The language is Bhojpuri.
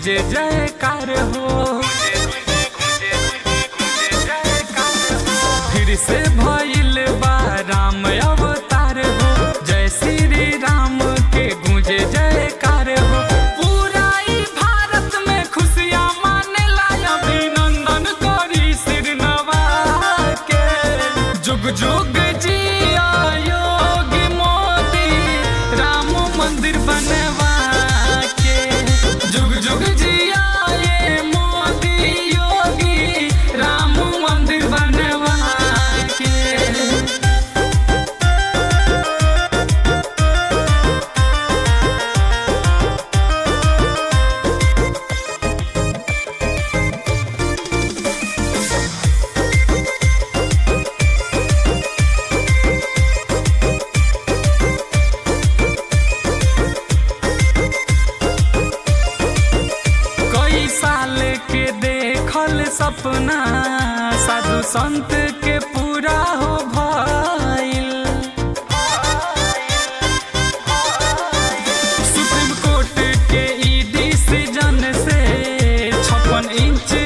गुंजे जयकार हो फिर से भइल बा राम अवतार हो जय श्री राम के गुंजे जयकार हो पूरा ई भारत में खुशियाँ मानेला अभिनंदन करी सिर नवा के जुग जुग जिया योगी मोदी राम मंदिर बनवा के जुग जुग जिया ये मोदी योगी राम मंदिर बनवा के कई साल के देखल सपना साधु संत के पूरा हो भइल सुप्रीम कोर्ट के ई डिसीजन से छप्पन इंच